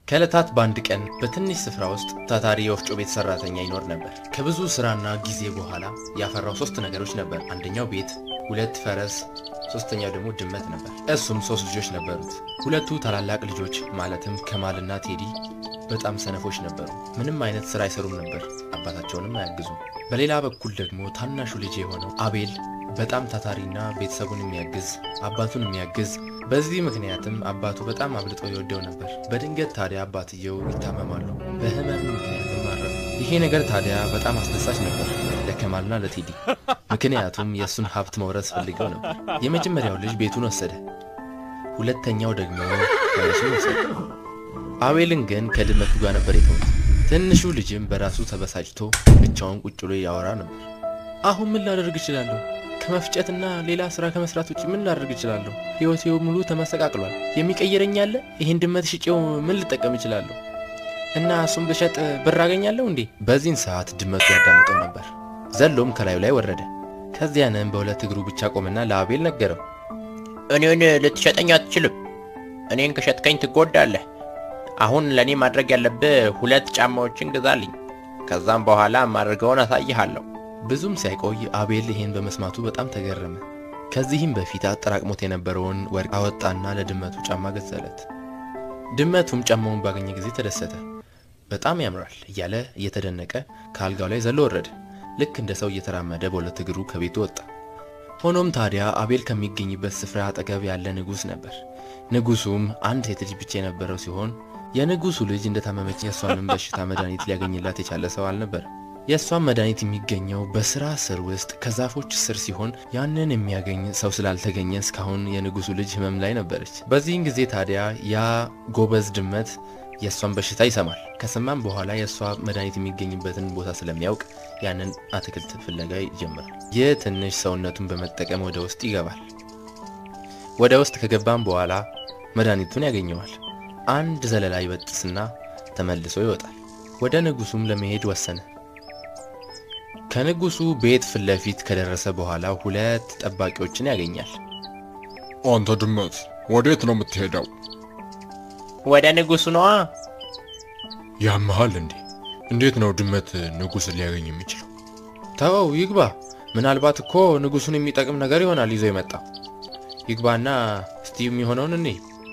ከዕለታት በአንድ ቀን በትንሽ ስፍራ ውስጥ ታታሪ የወፍጮ ቤት ሰራተኛ ይኖር ነበር። ከብዙ ስራና ጊዜ በኋላ ያፈራው ሶስት ነገሮች ነበር። አንደኛው ቤት፣ ሁለት ፈረስ፣ ሶስተኛው ደግሞ ድመት ነበር። እሱም ሶስት ልጆች ነበሩት። ሁለቱ ታላላቅ ልጆች ማለትም ከማልና ቴዲ በጣም ሰነፎች ነበሩ። ምንም አይነት ስራ አይሰሩም ነበር፣ አባታቸውንም አያግዙም። በሌላ በኩል ደግሞ ታናሹ ልጅ የሆነው አቤል በጣም ታታሪና ቤተሰቡን የሚያግዝ አባቱን የሚያግዝ በዚህ ምክንያትም አባቱ በጣም አብልጦ ይወደው ነበር። በድንገት ታዲያ አባትየው ይታመማሉ። በህመም ምክንያትም አረፉ። ይሄ ነገር ታዲያ በጣም አስደሳች ነበር ለከማልና ለቴዲ፣ ምክንያቱም የእሱን ሀብት መውረስ ፈልገው ነበር። የመጀመሪያው ልጅ ቤቱን ወሰደ፣ ሁለተኛው ደግሞ ፈረሱን ወሰደ። አቤልን ግን ከድመቱ ጋር ነበር የተውት። ትንሹ ልጅም በራሱ ተበሳጭቶ ብቻውን ቁጭ ብሎ ያወራ ነበር። አሁን ምን ላደርግ እችላለሁ? ከመፍጨትና ሌላ ስራ ከመስራት ውጭ ምን ላደርግ እችላለሁ? ህይወቴ ሙሉ ተመሰቃቅሏል። የሚቀይረኝ አለ? ይህን ድመት ሽጬው ምን ልጠቀም እችላለሁ? እና እሱም ብሸጥ ብር አገኛለሁ እንዴ? በዚህን ሰዓት ድመቱ ያዳምጠው ነበር። ዘሎም ከላዩ ላይ ወረደ። ከዚያንም በሁለት እግሩ ብቻ ቆመና ለአቤል ነገረው። እኔን ልትሸጠኝ አትችልም። እኔን ከሸጥከኝ ትጎዳለህ። አሁን ለእኔ ማድረግ ያለብህ ሁለት ጫማዎችን ግዛልኝ። ከዛም በኋላ ማድረገውን አሳይሃለሁ። ብዙም ሳይቆይ አቤል ይሄን በመስማቱ በጣም ተገረመ። ከዚህም በፊት አጠራቅሞት የነበረውን ወርቅ አወጣና ለድመቱ ጫማ ገዛለት። ድመቱም ጫማውን ባገኘ ጊዜ ተደሰተ። በጣም ያምራል እያለ እየተደነቀ ከአልጋው ላይ ዘሎ ወረደ። ልክ እንደ ሰው እየተራመደ በሁለት እግሩ ከቤቱ ወጣ። ሆኖም ታዲያ አቤል ከሚገኝበት ስፍራ አጠገብ ያለ ንጉሥ ነበር። ንጉሱም አንድ ሴት ልጅ ብቻ የነበረው ሲሆን የንጉሱ ልጅ እንደታመመች የእሷንም በሽታ መድኃኒት ሊያገኝላት የቻለ ሰው አልነበረም። የእሷን መድኃኒት የሚገኘው በስራ ስር ውስጥ ከዛፎች ስር ሲሆን ያንን የሚያገኝ ሰው ስላልተገኘ እስካሁን የንጉሱ ልጅ ህመም ላይ ነበረች። በዚህን ጊዜ ታዲያ ያ ጎበዝ ድመት የእሷን በሽታ ይሰማል። ከሰማም በኋላ የእሷ መድኃኒት የሚገኝበትን ቦታ ስለሚያውቅ ያንን አትክልት ፍለጋ ይጀምራል። ይህ ትንሽ ሰውነቱን በመጠቀም ወደ ውስጥ ይገባል። ወደ ውስጥ ከገባም በኋላ መድኃኒቱን ያገኘዋል። አንድ ዘለላ ይበጥስና ተመልሶ ይወጣል። ወደ ንጉሱም ለመሄድ ወሰነ። ከንጉሱ ቤት ፊት ለፊት ከደረሰ በኋላ ሁለት ጠባቂዎችን ያገኛል። አንተ ድመት ወዴት ነው የምትሄደው? ወደ ንጉሱ ነዋ። ያመሃል እንዴ? እንዴት ነው ድመት ንጉሥን ሊያገኝ የሚችለው? ተወው ይግባ። ምናልባት እኮ ንጉሱን የሚጠቅም ነገር ይሆናል ይዞ የመጣ ይግባና እስቲ የሚሆነውን እኔ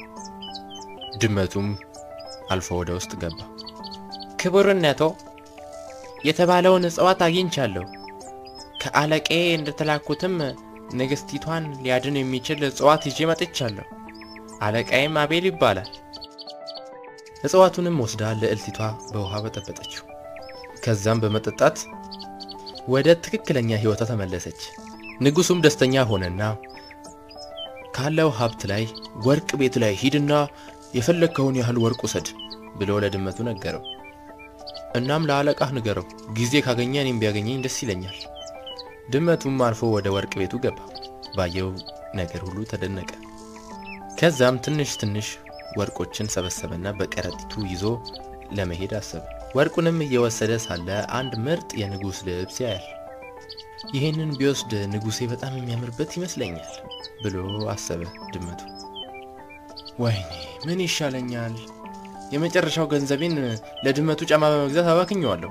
ድመቱም አልፎ ወደ ውስጥ ገባ። ክቡርነቶ የተባለውን እጽዋት አግኝቻለሁ። ከአለቄ እንደተላኩትም ንግስቲቷን ሊያድን የሚችል እጽዋት ይዤ መጥቻለሁ። አለቃዬም አቤል ይባላል። እጽዋቱንም ወስዳ ልዕልቲቷ በውሃ በጠበጠችው። ከዛም በመጠጣት ወደ ትክክለኛ ሕይወቷ ተመለሰች። ንጉሱም ደስተኛ ሆነና ካለው ሀብት ላይ ወርቅ ቤት ላይ ሂድና የፈለግከውን ያህል ወርቅ ውሰድ ብሎ ለድመቱ ነገረው። እናም ለአለቃህ ንገረው፣ ጊዜ ካገኘ እኔም ቢያገኘኝ ደስ ይለኛል። ድመቱም አልፎ ወደ ወርቅ ቤቱ ገባ። ባየው ነገር ሁሉ ተደነቀ። ከዛም ትንሽ ትንሽ ወርቆችን ሰበሰበና በከረጢቱ ይዞ ለመሄድ አሰበ። ወርቁንም እየወሰደ ሳለ አንድ ምርጥ የንጉሥ ልብስ ያያል። ይህንን ቢወስድ ንጉሴ በጣም የሚያምርበት ይመስለኛል ብሎ አሰበ ድመቱ። ወይኔ ምን ይሻለኛል? የመጨረሻው ገንዘቤን ለድመቱ ጫማ በመግዛት አባክኘዋለሁ።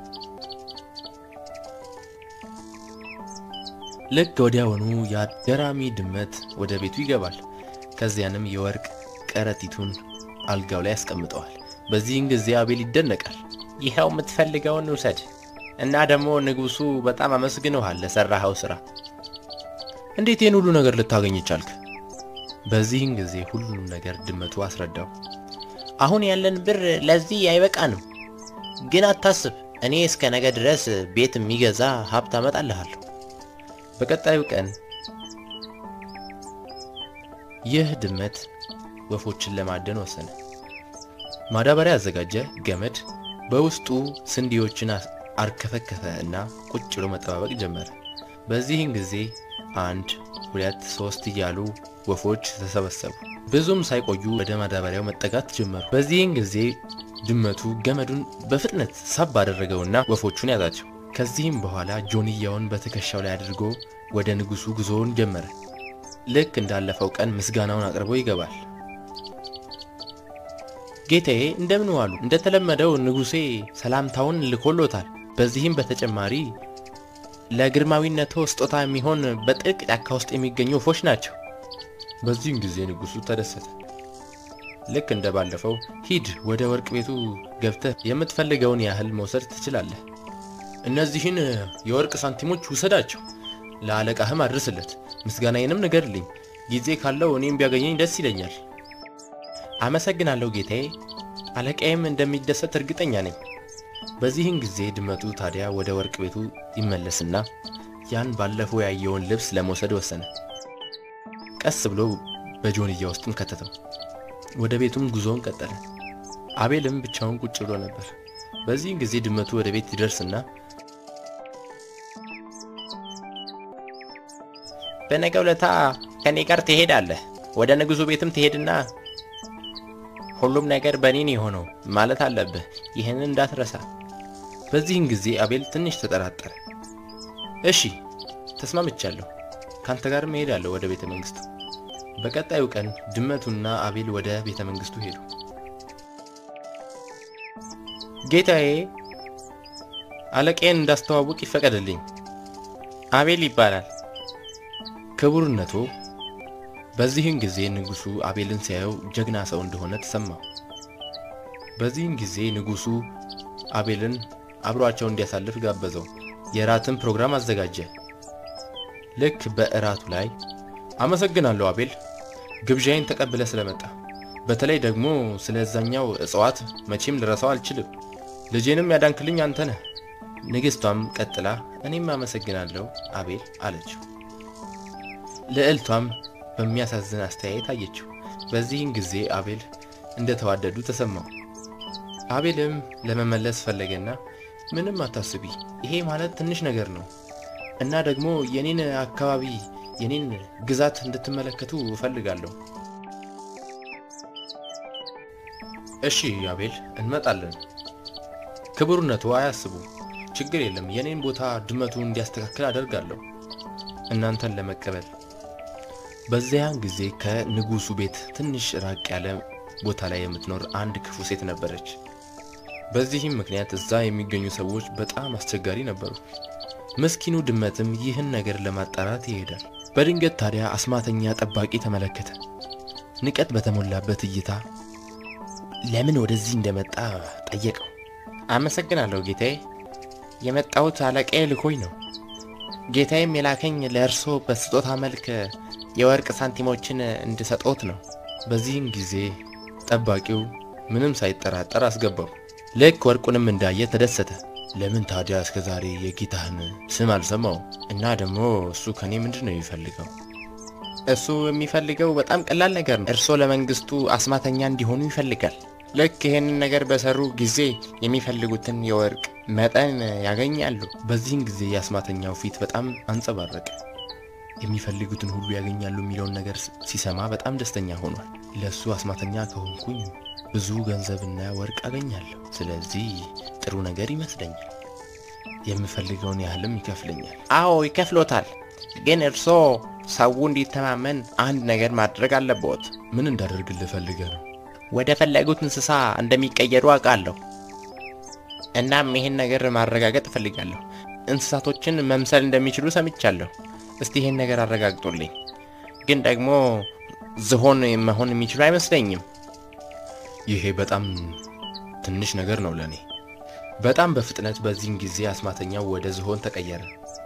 ልክ ወዲያውኑ ያ ገራሚ ድመት ወደ ቤቱ ይገባል። ከዚያንም የወርቅ ከረጢቱን አልጋው ላይ ያስቀምጠዋል። በዚህን ጊዜ አቤል ይደነቃል። ይኸው የምትፈልገውን ውሰድ እና ደግሞ ንጉሱ በጣም አመስግነውሃል ለሰራኸው ስራ። እንዴት ይህን ሁሉ ነገር ልታገኝ ቻልክ? በዚህን ጊዜ ሁሉንም ነገር ድመቱ አስረዳው። አሁን ያለን ብር ለዚህ አይበቃንም፣ ግን አታስብ፣ እኔ እስከ ነገ ድረስ ቤት የሚገዛ ሀብት አመጣልሃለሁ። በቀጣዩ ቀን ይህ ድመት ወፎችን ለማደን ወሰነ። ማዳበሪያ አዘጋጀ፣ ገመድ በውስጡ ስንዴዎችን አርከፈከፈ እና ቁጭ ብሎ መጠባበቅ ጀመረ። በዚህን ጊዜ አንድ ሁለት ሶስት እያሉ ወፎች ተሰበሰቡ። ብዙም ሳይቆዩ ወደ ማዳበሪያው መጠጋት ጀመሩ። በዚህን ጊዜ ድመቱ ገመዱን በፍጥነት ሳብ አደረገውና ወፎቹን ያዛቸው። ከዚህም በኋላ ጆንያውን በትከሻው ላይ አድርጎ ወደ ንጉሱ ጉዞውን ጀመረ። ልክ እንዳለፈው ቀን ምስጋናውን አቅርቦ ይገባል። ጌታዬ እንደምን ዋሉ? እንደተለመደው ንጉሴ ሰላምታውን ልኮሎታል። በዚህም በተጨማሪ ለግርማዊነቶ ስጦታ የሚሆን በጥልቅ ጫካ ውስጥ የሚገኙ ወፎች ናቸው። በዚህም ጊዜ ንጉሱ ተደሰተ። ልክ እንደ ባለፈው ሂድ፣ ወደ ወርቅ ቤቱ ገብተህ የምትፈልገውን ያህል መውሰድ ትችላለህ። እነዚህን የወርቅ ሳንቲሞች ውሰዳቸው፣ ለአለቃህም አድርስለት፣ ምስጋናዬንም ንገርልኝ። ጊዜ ካለው እኔም ቢያገኘኝ ደስ ይለኛል። አመሰግናለሁ ጌታዬ፣ አለቃዬም እንደሚደሰት እርግጠኛ ነኝ። በዚህን ጊዜ ድመቱ ታዲያ ወደ ወርቅ ቤቱ ይመለስና ያን ባለፈው ያየውን ልብስ ለመውሰድ ወሰነ። ቀስ ብሎ በጆንያ ውስጥም ከተተው። ወደ ቤቱም ጉዞውን ቀጠለ። አቤልም ብቻውን ቁጭ ብሎ ነበር። በዚህን ጊዜ ድመቱ ወደ ቤት ይደርስና በነገው ለታ ከኔ ጋር ትሄዳለህ። ወደ ንጉሱ ቤትም ትሄድና ሁሉም ነገር በኔን የሆነው ማለት አለብህ። ይህንን እንዳትረሳ። በዚህን ጊዜ አቤል ትንሽ ተጠራጠረ። እሺ ተስማምቻለሁ፣ ካንተ ጋርም እሄዳለሁ ወደ ቤተ መንግስቱ። በቀጣዩ ቀን ድመቱና አቤል ወደ ቤተ መንግስቱ ሄዱ። ጌታዬ፣ አለቃዬን እንዳስተዋውቅ ይፈቀድልኝ። አቤል ይባላል። ክቡርነቶ። በዚህን ጊዜ ንጉሱ አቤልን ሲያየው ጀግና ሰው እንደሆነ ተሰማው። በዚህን ጊዜ ንጉሱ አቤልን አብሯቸው እንዲያሳልፍ ጋበዘው። የራትን ፕሮግራም አዘጋጀ። ልክ በእራቱ ላይ አመሰግናለሁ አቤል፣ ግብዣይን ተቀብለ ስለመጣ፣ በተለይ ደግሞ ስለዛኛው እጽዋት መቼም ልረሳው አልችልም። ልጄንም ያዳንክልኝ አንተ ነህ። ንግሥቷም ቀጥላ እኔም አመሰግናለሁ አቤል አለችው። ልዕልቷም በሚያሳዝን አስተያየት አየችው። በዚህን ጊዜ አቤል እንደተዋደዱ ተሰማው። አቤልም ለመመለስ ፈለገና ምንም አታስቢ፣ ይሄ ማለት ትንሽ ነገር ነው እና ደግሞ የኔን አካባቢ የኔን ግዛት እንድትመለከቱ እፈልጋለሁ። እሺ አቤል እንመጣለን። ክቡርነቱ አያስቡ፣ ችግር የለም። የኔን ቦታ ድመቱ እንዲያስተካክል አደርጋለሁ እናንተን ለመቀበል። በዚያን ጊዜ ከንጉሱ ቤት ትንሽ ራቅ ያለ ቦታ ላይ የምትኖር አንድ ክፉ ሴት ነበረች። በዚህም ምክንያት እዛ የሚገኙ ሰዎች በጣም አስቸጋሪ ነበሩ። ምስኪኑ ድመትም ይህን ነገር ለማጣራት ይሄዳል። በድንገት ታዲያ አስማተኛ ጠባቂ ተመለከተ። ንቀት በተሞላበት እይታ ለምን ወደዚህ እንደመጣ ጠየቀው። አመሰግናለሁ ጌታዬ፣ የመጣሁት አለቃዬ ልኮኝ ነው። ጌታዬም የላከኝ ለእርሶ በስጦታ መልክ የወርቅ ሳንቲሞችን እንድሰጦት ነው። በዚህም ጊዜ ጠባቂው ምንም ሳይጠራጠር አስገባው። ልክ ወርቁንም እንዳየ ተደሰተ። ለምን ታዲያ እስከ ዛሬ የጌታህን ስም አልሰማው? እና ደግሞ እሱ ከኔ ምንድን ነው የሚፈልገው? እሱ የሚፈልገው በጣም ቀላል ነገር ነው። እርሶ ለመንግስቱ አስማተኛ እንዲሆኑ ይፈልጋል። ልክ ይህንን ነገር በሰሩ ጊዜ የሚፈልጉትን የወርቅ መጠን ያገኛሉ። በዚህን ጊዜ የአስማተኛው ፊት በጣም አንጸባረቀ። የሚፈልጉትን ሁሉ ያገኛሉ የሚለውን ነገር ሲሰማ በጣም ደስተኛ ሆኗል። ለእሱ አስማተኛ ከሆንኩኝ ብዙ ገንዘብና ወርቅ አገኛለሁ። ስለዚህ ጥሩ ነገር ይመስለኛል። የምፈልገውን ያህልም ይከፍለኛል። አዎ ይከፍሎታል። ግን እርሶ ሰው እንዲተማመን አንድ ነገር ማድረግ አለብዎት። ምን እንዳደርግልህ ፈልገህ ነው? ወደ ፈለጉት እንስሳ እንደሚቀየሩ አውቃለሁ። እናም ይህን ነገር ማረጋገጥ እፈልጋለሁ። እንስሳቶችን መምሰል እንደሚችሉ ሰምቻለሁ። እስቲ ይህን ነገር አረጋግጡልኝ። ግን ደግሞ ዝሆን መሆን የሚችሉ አይመስለኝም። ይሄ በጣም ትንሽ ነገር ነው ለእኔ። በጣም በፍጥነት በዚህን ጊዜ አስማተኛው ወደ ዝሆን ተቀየረ።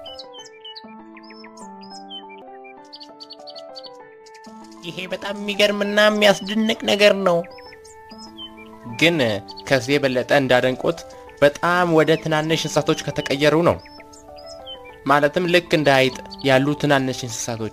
ይሄ በጣም የሚገርምና የሚያስደንቅ ነገር ነው። ግን ከዚህ የበለጠ እንዳደንቆት በጣም ወደ ትናንሽ እንስሳቶች ከተቀየሩ ነው። ማለትም ልክ እንደ አይጥ ያሉ ትናንሽ እንስሳቶች።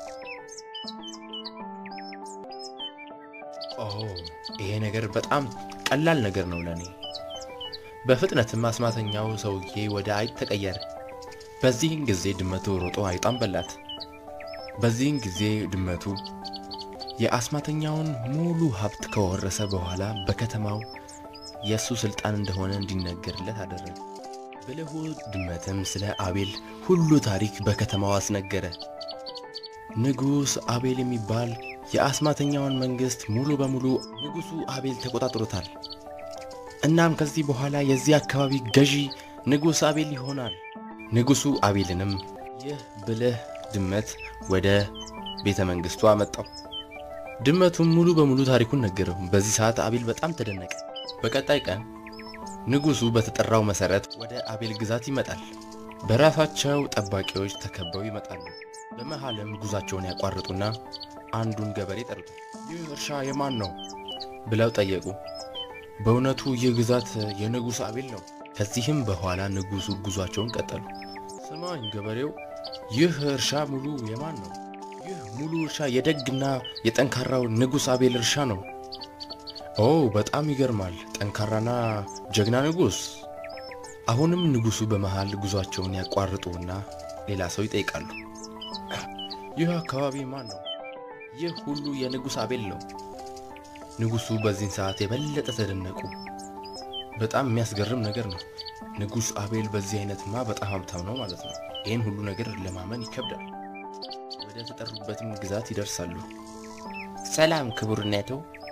ኦ ይሄ ነገር በጣም ቀላል ነገር ነው ለእኔ። በፍጥነትም አስማተኛው ሰውዬ ወደ አይጥ ተቀየረ። በዚህን ጊዜ ድመቱ ሮጦ አይጧን በላት። በዚህን ጊዜ ድመቱ የአስማተኛውን ሙሉ ሀብት ከወረሰ በኋላ በከተማው የእሱ ስልጣን እንደሆነ እንዲነገርለት አደረገ። ብልሁ ድመትም ስለ አቤል ሁሉ ታሪክ በከተማው አስነገረ። ንጉሥ አቤል የሚባል የአስማተኛውን መንግስት ሙሉ በሙሉ ንጉሱ አቤል ተቆጣጥሮታል። እናም ከዚህ በኋላ የዚህ አካባቢ ገዢ ንጉስ አቤል ይሆናል። ንጉሱ አቤልንም ይህ ብልህ ድመት ወደ ቤተ መንግስቱ አመጣው። ድመቱም ሙሉ በሙሉ ታሪኩን ነገረው። በዚህ ሰዓት አቤል በጣም ተደነቀ። በቀጣይ ቀን ንጉሱ በተጠራው መሰረት ወደ አቤል ግዛት ይመጣል። በራሳቸው ጠባቂዎች ተከበው ይመጣሉ። በመሃልም ጉዟቸውን ያቋርጡና አንዱን ገበሬ ጠሩታል። ይህ እርሻ የማን ነው ብለው ጠየቁ። በእውነቱ ይህ ግዛት የንጉሥ አቤል ነው። ከዚህም በኋላ ንጉሱ ጉዟቸውን ቀጠሉ። ስማኝ ገበሬው፣ ይህ እርሻ ሙሉ የማን ነው? ይህ ሙሉ እርሻ የደግና የጠንካራው ንጉሥ አቤል እርሻ ነው። ኦ በጣም ይገርማል። ጠንካራና ጀግና ንጉሥ። አሁንም ንጉሱ በመሃል ጉዟቸውን ያቋርጡና ሌላ ሰው ይጠይቃሉ። ይህ አካባቢ ማን ነው? ይህ ሁሉ የንጉሥ አቤል ነው። ንጉሱ በዚህን ሰዓት የበለጠ ተደነቁ። በጣም የሚያስገርም ነገር ነው። ንጉሥ አቤል በዚህ አይነትማ በጣም ሀብታም ነው ማለት ነው። ይህን ሁሉ ነገር ለማመን ይከብዳል። ወደ ተጠሩበትም ግዛት ይደርሳሉ። ሰላም ክቡርነቱ፣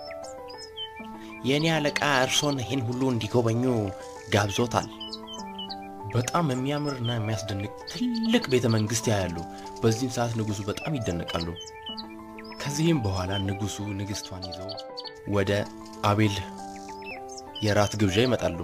የእኔ አለቃ እርሶን ይህን ሁሉ እንዲጎበኙ ጋብዞታል። በጣም የሚያምርና የሚያስደንቅ ትልቅ ቤተ መንግስት ያያሉ። በዚህም ሰዓት ንጉሱ በጣም ይደነቃሉ። ከዚህም በኋላ ንጉሱ ንግስቷን ይዘው ወደ አቤል የራት ግብዣ ይመጣሉ።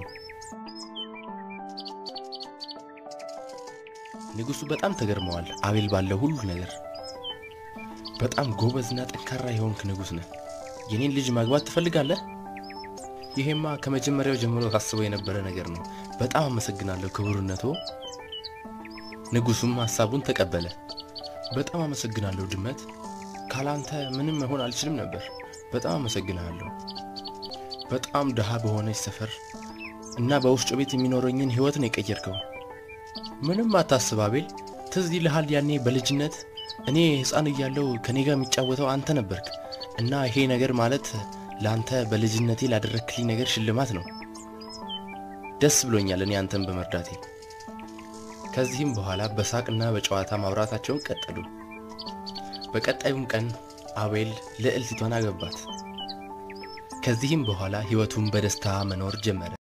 ንጉሱ በጣም ተገርመዋል። አቤል ባለው ሁሉ ነገር በጣም ጎበዝና ጠንካራ የሆንክ ንጉስ ነህ። የኔን ልጅ ማግባት ትፈልጋለህ? ይሄማ ከመጀመሪያው ጀምሮ ታስበው የነበረ ነገር ነው። በጣም አመሰግናለሁ ክቡርነቶ። ንጉሱም ሀሳቡን ተቀበለ። በጣም አመሰግናለሁ ድመት፣ ካላንተ ምንም መሆን አልችልም ነበር። በጣም አመሰግናለሁ። በጣም ድሃ በሆነች ሰፈር እና በወፍጮ ቤት የሚኖረኝን ህይወት ነው የቀየርከው። ምንም አታስብ አቤል። ትዝ ይልሃል ያኔ በልጅነት እኔ ህፃን እያለው ከኔ ጋር የሚጫወተው አንተ ነበርክ እና ይሄ ነገር ማለት ለአንተ በልጅነቴ ላደረክልኝ ነገር ሽልማት ነው። ደስ ብሎኛል እኔ አንተን በመርዳቴ። ከዚህም በኋላ በሳቅና በጨዋታ ማውራታቸውን ቀጠሉ። በቀጣዩም ቀን አቤል ልዕልቲቷን አገባት። ከዚህም በኋላ ህይወቱን በደስታ መኖር ጀመረ።